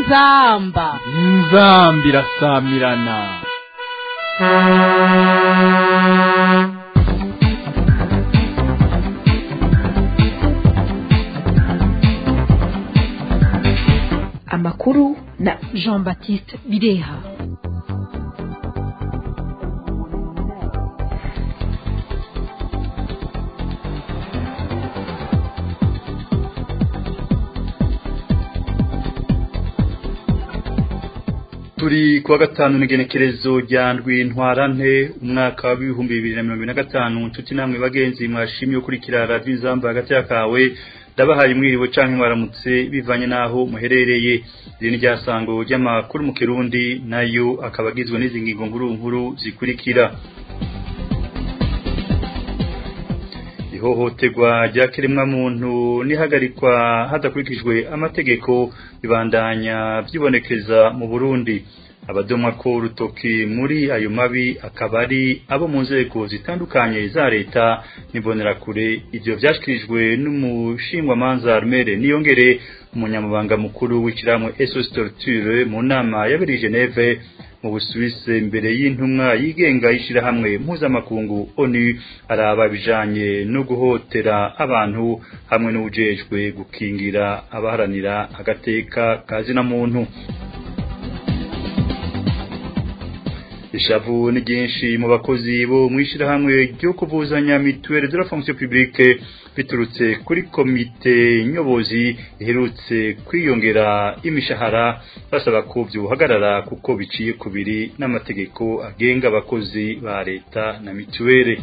inzamba inzamba irasamirana amakuru na jean baptiste bireha turi kuwa gatanu n'igenekerezo rya ndwi ntwarante umwaka w'ibihumbi bibiri na mirongo ine na gatanu nshuti namwe bagenzi mwashimye ukurikira radiyo izamba hagati kawe ndabahaye mwiriwe canke mwaramutse bivanye naho muherereye iri ni ryasango ry'amakuru mu kirundi nayo akaba agizwe n'izi ngingo nkuru nkuru zikurikira ihohoterwa rya kiremwamuntu n'ihagarikwa hadakurikijwe amategeko bibandanya byibonekeza mu burundi abadomwa ko urutoki muri ayo mabi akaba ari abo mu nzego zitandukanye za leta n'imbonerakure ibyo byashyikirijwe n'umushingwamanza armere niyongere umunyamabanga mukuru w'ishyirahamwe esos torture mu nama yabereye geneve mu busuwise imbere y'intumwa yigenga y'ishyirahamwe mpuzamakungu onu araba ibijanye no guhotera abantu hamwe n'ubujejwe gukingira abaharanira agateka kazina muntu ishavu ni ryinshi mu bakozi bo mu ishyirahamwe ryo kuvuzanya mituweli de la fonction publique biturutse kuri komite nyobozi iherutse kwiyongera imishahara basaba ko byuhagarara kuko biciye kubiri n'amategeko agenga abakozi ba leta na mituweli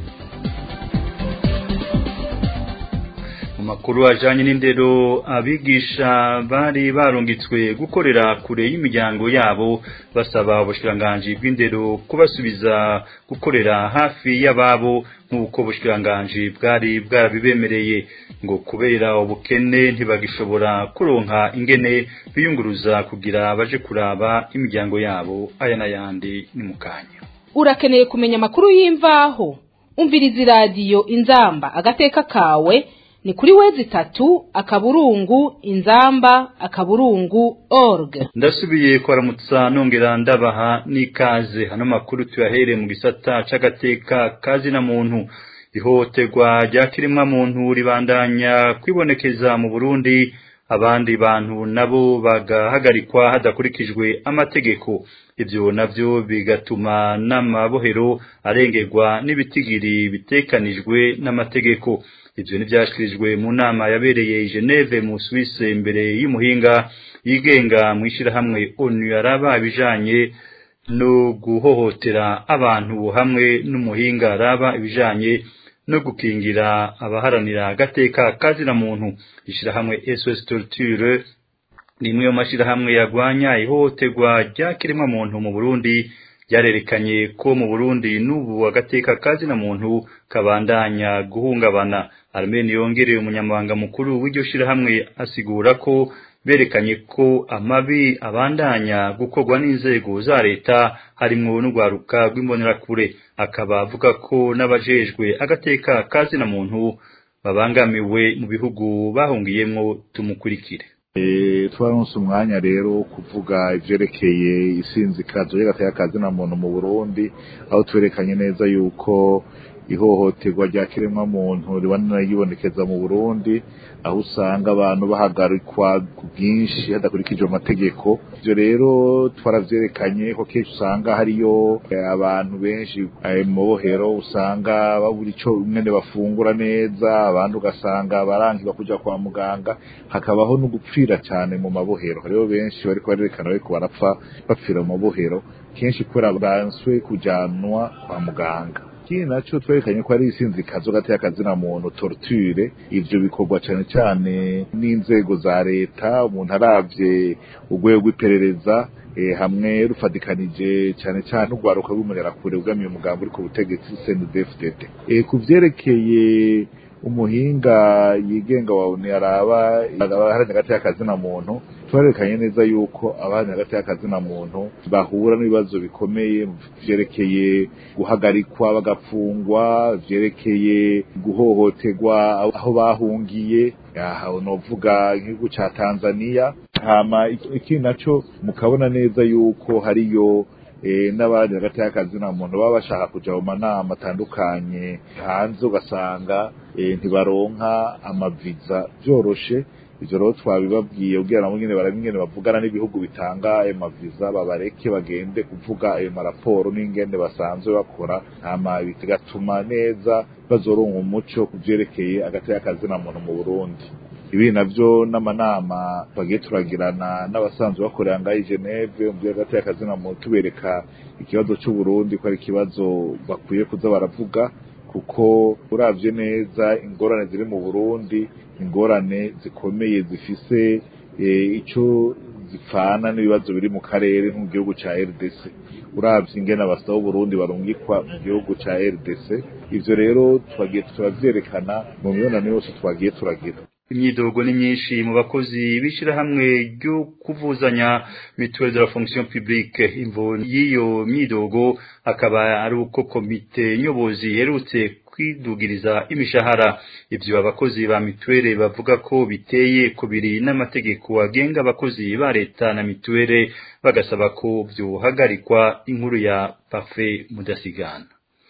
makuru ajanye n'indero abigisha bari barungitswe gukorera kure y'imiryango yabo basaba ubushkiranganji bw'indero kubasubiza gukorera hafi y'ababo nk'uko ubushkiranganji bwari bwarabibemereye ngo kubera ubukene ntibagishobora kuronka ingene biyunguruza kugira baje kuraba imiryango yabo aya n'ayandi ni mu kanya urakeneye kumenya amakuru y'imvaho umviriza iradiyo inzamba agateka kawe ni kuri wezi tatu akaburungu inzamba akaburungu org ndasubiye kwaramutsa nongera ndabaha n'ikaze hano makuru tuyahere mu gisata c'agateka kazi na muntu ihohoterwa rya kiremwa muntu ribandanya kwibonekeza mu Burundi abandi bantu nabo bagahagarikwa hadakurikijwe amategeko ibyo navyo bigatuma n'amabohero arengerwa n'ibitigiri bitekanijwe n'amategeko ibyo ntibyashyikirijwe mu nama yabereye i Geneve mu Suisse imbere y'umuhinga yigenga mu ishyirahamwe onu yaraba ibijanye no guhohotera abantu hamwe n'umuhinga araba ibijanye no gukingira abaharanira agateka kazina muntu ishyirahamwe SOS Torture ni imwe mu mashyirahamwe yagwanya ihohoterwa rya kiremwa muntu mu Burundi byarerekanye ko mu Burundi n'ubu agateka kazina muntu kabandanya guhungabana Armeni yongereye umunyamabanga mukuru w'iryo shirahamwe asigura ko berekanye ko amabi abandanya gukorwa n'inzego za leta harimwo n'urwaruka rw'imbonerakure akaba avuga ko n'abajejwe agateka kazina muntu babangamiwe mu bihugu bahungiyemwo tumukurikire twaronse umwanya rero wo kuvuga ivyerekeye isinzikazo y'agateka kazina muntu mu Burundi aho twerekanye neza yuko ihohoterwa rya kiremwa muntu ribana yibonekeza mu Burundi aho usanga abantu bahagarikwa ku bwinshi hadakurikije amategeko ivyo rero twaravyerekanye ko kenshi usanga hariyo abantu benshi mu mabohero usanga babura ico mwene bafungura neza abandi ugasanga barankirwa kuja kwa muganga hakabaho no gupfira cyane mu mabohero hariho benshi bariko barerekana bariko barapfa bapfira mu mabohero kenshi kubera banswe kujanwa kwa muganga ikindi naco twerekanye ko ari isinzikazo gati y'akazina muntu torture ivyo bikorwa cane cane n'inzego za leta umuntu aravye urwego rw'iperereza hamwe rufadikanije cyane cyane urwaruka rw'umunerakure ugamiye umugambi uri ku butegetsi CNDD-FDD ku vyerekeye umuhinga yigenga wa uni araba abaharanira hagati y'akazina muntu twarerekanye neza yuko abaharanira hagati y'akazina muntu bahura n'ibibazo bikomeye vyerekeye guhagarikwa bagapfungwa vyerekeye guhohoterwa aho bahungiye aho novuga nk'igihugu ca Tanzania hama ikindi naco mukabona neza yuko hariyo n'abandi hagati y'akazi na muntu baba bashaka kuja mu manama atandukanye hanze ugasanga ntibaronka amaviza vyoroshe ivyo rero twabibabwiye kugira nabo nyene barabe ingene bavugana n'ibihugu bitanga ayo maviza babareke bagende kuvuga ayo maraporo n'ingene basanzwe bakora hama bigatuma neza bazoronka umuco ku vyerekeye hagati y'akazi na muntu mu Burundi ibi navyo n'amanama twagiye turagirana n'abasanzwe bakorera ngaho i Geneve mu hagati y'akazi na muntu tubereka ikibazo c'Uburundi ko ari ikibazo bakwiye kuza baravuga kuko uravye neza ingorane ziri mu Burundi ingorane zikomeye zifise ico zipfana n'ibibazo biri mu karere nko mu gihugu ca RDC uravye ingene abasaba Burundi barungikwa mu gihugu ca RDC ivyo rero twagiye turavyerekana mu mibonano yose twagiye turagira imyidogo ni myinshi mu bakozi b'ishirahamwe ryo kuvuzanya mutuelle de la fonction publique imvo y'iyo myidogo akaba ari uko komite nyobozi iherutse kwidugiriza imishahara ivyo abakozi ba mituwele bavuga ko biteye kubiri n'amategeko agenga abakozi ba leta na mituwele bagasaba ko vyohagarikwa inkuru ya Parfait Mudasigana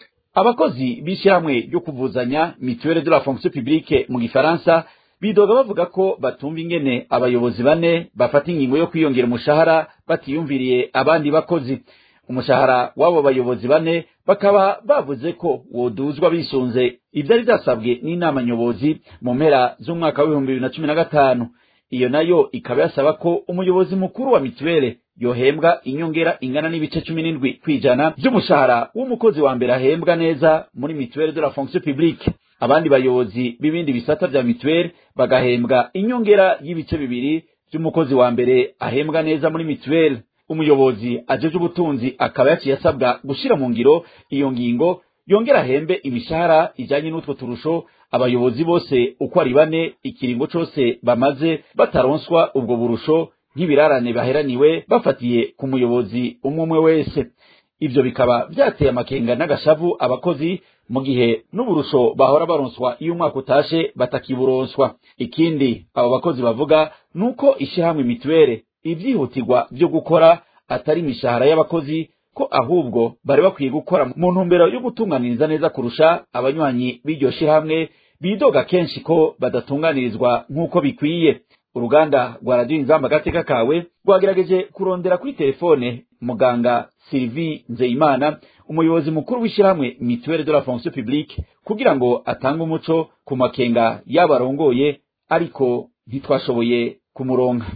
abakozi b'ishyirahamwe ryo kuvuzanya mutuelle de la fonction publique mu gifaransa bidoga bavuga ko batumva ingene abayobozi bane bafata ingingo yo kwiyongera umushahara batiyumviriye abandi bakozi umushahara w'abo bayobozi bane bakaba bavuze ko woduzwa bisunze ivyari vyasabwe n'inama nyobozi mu mpera z'umwaka w'ibihumbi bibiri na cumi na gatanu iyo nayo ikaba yasaba ko umuyobozi mukuru wa mituwele yohembwa inyongera ingana n'ibice cumi n'indwi kw'ijana vy'umushahara w'umukozi wa mbere ahembwa neza muri mituwele de la fonction publique abandi bayobozi b'ibindi bisata vya mituweli bagahembwa inyongera y'ibice bibiri vy'umukozi wa mbere ahembwa neza muri mituweli umuyobozi ajeje ubutunzi akaba yaciye asabwa gushira mu ngiro iyo ngingo yongera ahembe imishahara ijanye n'utwo turusho abayobozi bose uko ari bane ikiringo cose bamaze bataronswa ubwo burusho nk'ibirarane baheraniwe bafatiye ku muyobozi umwe umwe wese ivyo bikaba vyateye amakenga n'agashavu abakozi mu gihe n'uburusho bahora baronswa iyo umwaka utashe batakiburonswa ikindi abo bakozi bavuga nuko ishyirahamwe mituwele ivyihutirwa vyo gukora atari imishahara y'abakozi ko ahubwo bari bakwiye gukora mu ntumbero yo gutunganiriza neza kurusha abanywanyi b'iryo shirahamwe bidoga kenshi ko badatunganirizwa nk'uko bikwiye uruganda rwa radiyo inzamba agateka kawe rwagerageje kurondera kuri telefone muganga Sylvie Nzeyimana umuyobozi mukuru w'ishyirahamwe Mutuelle de la fonction publique kugira ngo atange umuco ku makenga y'abarongoye ariko ntitwashoboye kumuronka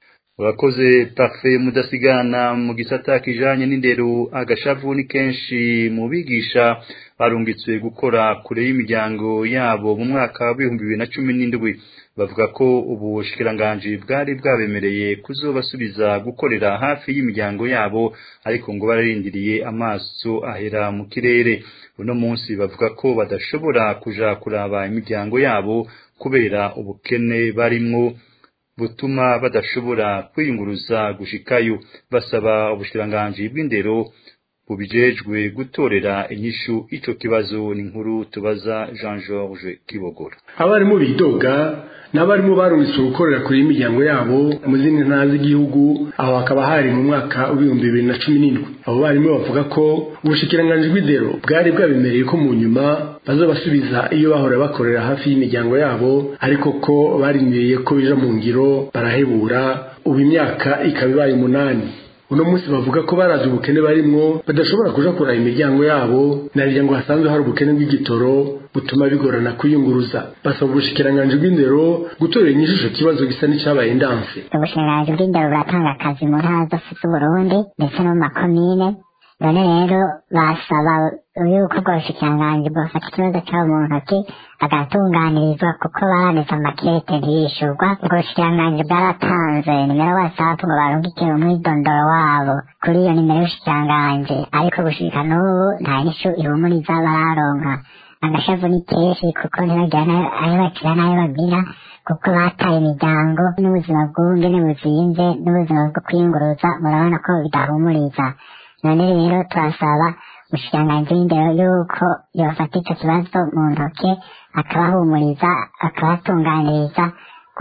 urakoze Parfait mudasigana mu gisata kijanye n'indero agashavu ni kenshi mu bigisha barungitswe gukora kure y'imiryango yabo mu mwaka w'ibihumbi bibiri na cumi n'indwi bavuga ko ubu bushikiranganji bwari bwabemereye kuzobasubiza gukorera hafi y'imiryango yabo ariko ngo bararindiriye amaso ahera mu kirere uno munsi bavuga ko badashobora kuja kuraba imiryango yabo kubera ubukene barimwo butuma badashobora kwiyunguruza gushikayo basaba ubushikiranganji bw'indero bubijejwe gutorera inyishu ico kibazo ni nkuru tubaza Jean Georges Kibogora abarimu bidoga n'abarimu barungitswe gukorera kure y'imiryango yabo mu zindi ntara z'igihugu aho hakaba hari mu mwaka w'ibihumbi bibiri na cumi n'indwi abo barimu bavuga ko ubushikiranganji bw'indero bwari bwabemereye ko mu nyuma bazobasubiza iyo bahora bakorera hafi y'imiryango yabo ariko ko barindiriye ko bija mu ngiro barahebura ubu imyaka ikaba ibaye umunani uno munsi bavuga ko barazi ubukene barimwo badashobora kuja kuraba imiryango yabo narira ngo hasanzwe hari ubukene bw'igitoro butuma bigorana kwiyunguruza basaba ubushikiranganji bw'indero gutorera inyishisho kibazo gisa n'icabaye indanse ubushikiranganji bw'indero buratanga akazi mu ntara zose z'uburundi ndetse no mu makomine none rero basaba yuko ubwo bushikiranganji bwofata ikibazo cabo mu ntoki agatunganirizwa kuko baranditse amakete ntiyishurwa ubwo bushikiranganji bwaratanze nimero wasapu ngo barungikire umwidondoro wabo kuri iyo nimero y'ubushikiranganji ariko gushika n'ubu nta nyishu ihumuriza bararonka agashavu ni kenshi kuko ntibagira ayo bakira n'ayo bagira kuko bataye imiryango n'ubuzima bw'ubungene buzinze n'ubuzima bwo kwiyunguruza murabona ko bidahumuriza none rero turasaba umushikiranganji w'indero yuko yofata ico kibazo mu ntoke akabahumuriza akabatunganiriza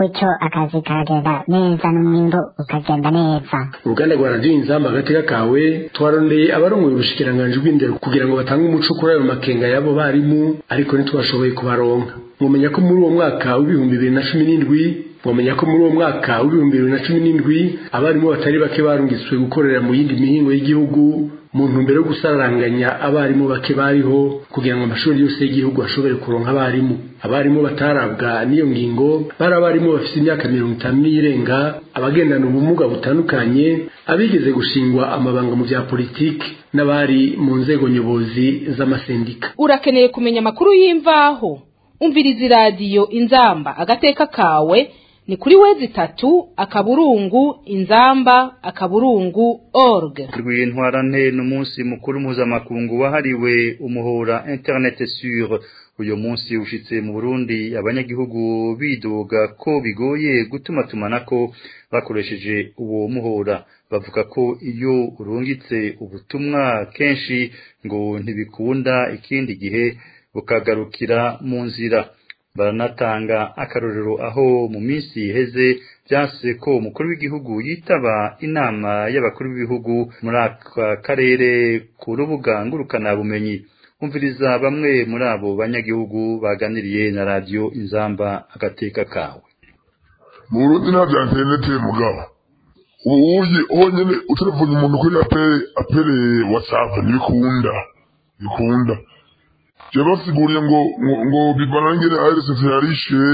gutyo akazi kagenda neza n'umwimbu ukagenda neza uruganda rwa radiyo inzamba agateka kawe twarondeye abarongoye ubushikiranganji bw'indero kugira ngo batange umuco kuri ayo makenga y'abo barimu ariko ntitwashoboye kubaronka mumenya ko muri uwo mwaka w'ibihumbi bibiri na cumi n'indwi mumenya ko muri uwo mwaka w'ibihumbi bibiri na cumi n'indwi abarimu batari bake barungitswe gukorera mu yindi mihingo y'igihugu mu ntumbero yo gusaranganya abarimu bake bariho kugira ngo amashuri yose y'igihugu ashobore kuronka abarimu abarimu batarabwa n'iyo ngingo bari abarimu bafite imyaka mirongo itanu n'iyirenga abagendana ubumuga butandukanye abigeze gushingwa amabanga mu bya politiki n'abari mu nzego nyobozi z'amasendika urakeneye kumenya amakuru y'imvaho umviriza iradiyo inzamba agateka kawe ni kuri wezi itatu akaburungu inzamba akaburungu org rw'intwarante n'umunsi mukuru mpuzamakungu wahariwe umuhora internet sur uyu munsi ushitse mu Burundi abanyagihugu bidoga ko bigoye gutuma tumanako bakoresheje uwo muhora bavuga ko iyo urungitse ubutumwa kenshi ngo ntibikunda ikindi gihe bukagarukira mu nzira baranatanga akarorero aho mu minsi iheze byase ko umukuru w'igihugu yitaba inama y'abakuru b'ibihugu muri aka karere ku rubuga ngurukanabumenyi umviriza bamwe muri abo banyagihugu baganiriye na radiyo inzamba agateka kawe mu burundi nta bya interineti mugabo ubu uye honyine utelefone umuntu kuri apere apere watsapu ntibikunda bikunda jya basiguriye ngo ngo ngo bivanangire aeresesi yarishe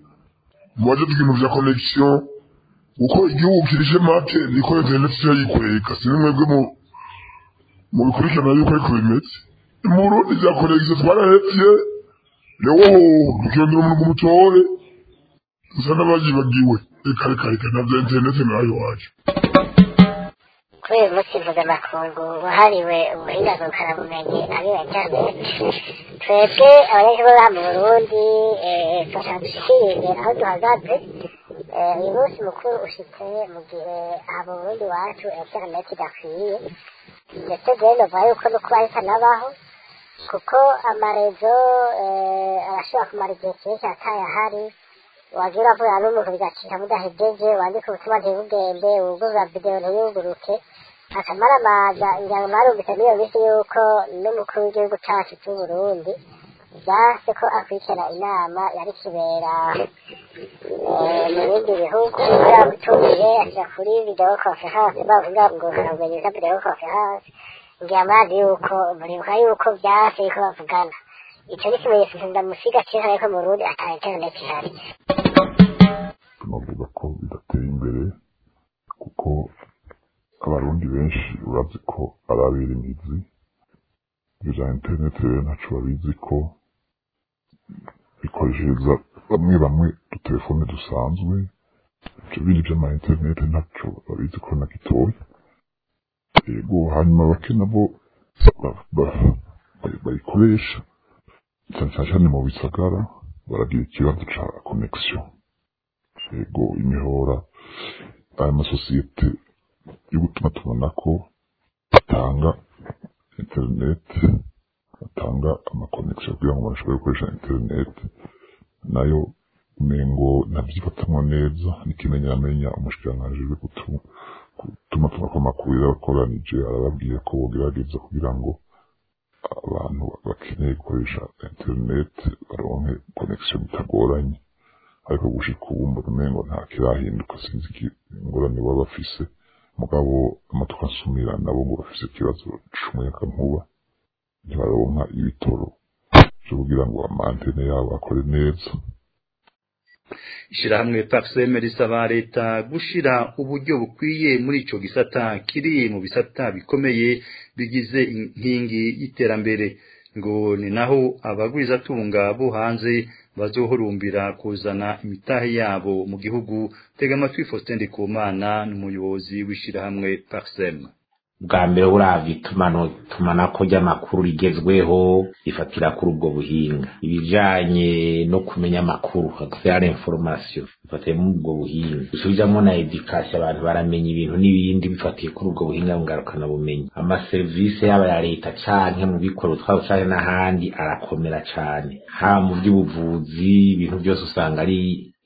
mu baje ibintu vya connection uko igihugu kirishe make niko interineti cyo yikwega si mwebwe mu mu bikurikirana yuko ariko bimeze mu Burundi vya connection twarahevye lewo tukiyondera umuntu kumutore dusa n'abayibagiwe reka reka reka navyo interineti nayo wacu kuri uyu munsi mpuzamakungu wahariwe ubuhinga ngurukanabumenyi ari interineti twebwe abanyagihugu ba mu burundi fasha dushikirire aho duhagaze uyu munsi mukuru ushitse mu gihe aha mu burundi wacu interineti idakwiye ndetse rero novuga yuko no kuba itanabaho kuko amarezo arashobora kumara igihe kirekire atayahari wagira vuga n'umuntu bigacika mudahejeje wandika ubutumwa ntibugende wugurura videwo ntiyuguruke akamara amaza ngira ngo mwarumvise n'iyo minsi yuko n'umukuru w'igihugu cacu c'uburundi vyase ko akurikirana inama yari kibera mu bindi bihugu yaramutumiye ashira kuri videwo conference bavuga ngo harabumenyi za videwo conference ngira murazi yuko muribuka yuko vyase yuko bavugana ico ni ikimenyetso ndamusiga cerekana yuko mu burundi ata internet ihari tunavuga ko bidateye imbere kuko abarundi benshi urazi ko ari abirimizi ibyo bya interineti rero ntaco babizi ko bikoreshereza bamwe bamwe udutelefone dusanzwe ibyo bindi vy'ama interineti ntaco babizi ko na gitoya yego hanyuma bake nabo bayikoresha cyane cyane mu bisagara baragira ikibazo ca connection yego imihora aya masosiyete yo gutuma tubona ko atanga interineti atanga amakonegisiyo kugira ngo bashobore gukoresha interineti nayo umengo ntabyifatamwo neza n'ikimenyamenya umushikiranganji uri gutuma tunako amakuru yarabakoranije arababwiye ko bogerageza kugira ngo abantu bakeneye gukoresha interineti baronke konegisiyo bitagoranye ariko gushika ubu mbona umengo nta kirahinduka sinzi ingorane baba bafise mugabo amatuka nsumira nabo ngo bafise ikibazo c'umuyaga nkuba ntibaronka ibitoro vyo kugira ngo amantene yabo akore neza ishirahamwe parseme risaba leta gushira uburyo bukwiye muri ico gisata kiri mu bisata bikomeye bigize inkingi y'iterambere ngo ni naho abagwizatunga bo hanze bazohurumbira kuzana imitahe yabo mu gihugu tega amatwi Faustin Ndikumana n'umuyobozi w'ishirahamwe Parsem bwa mbere uravye itumano tumanako ry'amakuru rigezweho rifatira kuri ubwo buhinga ibijanye no kumenya amakuru access information bifatiye muri ubwo buhinga usubijamwo na education abantu baramenya ibintu n'ibindi bifatiye kuri ubwo buhinga ngarukana bumenyi amaserivisi yaba ya leta canke mu bikorwa twabo canke n'ahandi arakomera cane haba mu by'ubuvuzi ibintu byose usanga ari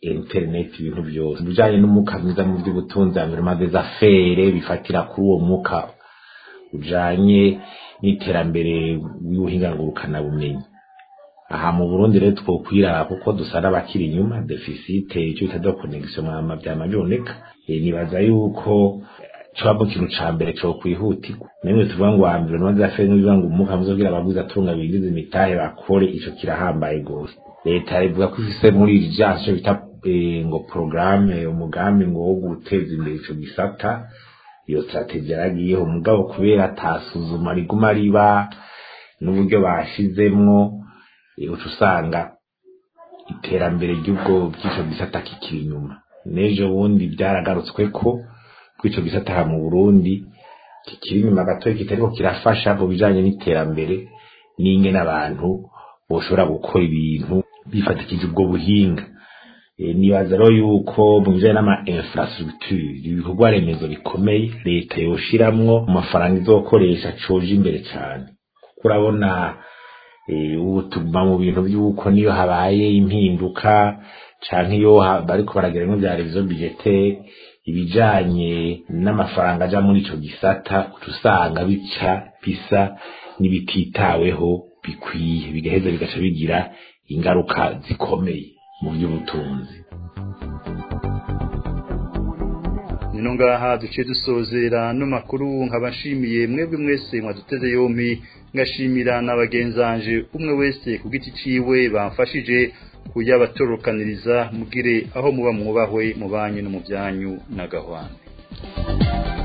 internet ibintu byose bijanye n'umwuka mwiza mu by'ubutunzi environnement des affaires bifatira kuri uwo mwuka ujanye n'iterambere w'ubuhingangurukana bumenyi aha mu Burundi rero twokwiraba kuko dusa n'abakiri inyuma deficit icyo bita de connection mwama byamaboneka e, nibaza yuko cwabo kintu ca mbere cyo kwihutirwa nemwe tuvuga ngo ambere no zafe n'ubivuga ngo umuka muzogira abaguzi atunga bigize imitahe bakore ico kirahambaye gose leta ivuga ko ifise muri iri jaso bita e, ngo programme umugambi ngo wo guteza imbere ico gisata iyo strategie yaragiyeho mugabo kubera atasuzuma riguma riba n'uburyo bashizemwo uca usanga iterambere ry'ubwo bw'icyo gisata kikiri inyuma n'ejo bundi byaragarutswe ko bw'icyo gisata mu burundi kikiri inyuma gatoya kitariko kirafasha mu bijanye n'iterambere n'ingene abantu boshobora gukora ibintu bifatikije ubwo buhinga nibaza rero yuko mu bijanye n'ama infrastructure ibikorwa remezo bikomeye leta yoshiramwo mu mafaranga izokoresha coje imbere cane kuko urabona ubu tuguma mu bintu by'uko niyo habaye impinduka canke iyo bariko baragira ngo bya revizo budgete ibijanye n'amafaranga aja muri ico gisata usanga bica bisa n'ibititaweho bikwiye bigaheza bigaca bigira ingaruka zikomeye mu by'ubutunzi nino ngaha duciye dusozera no makuru nkabashimiye mwebwe mwese mwaduteze yompi ngashimira na bagenzanje umwe wese ku giti ciwe bamfashije kuyabatorokaniriza mugire aho muba mwubahwe mu banyu no mu byanyu na gahwana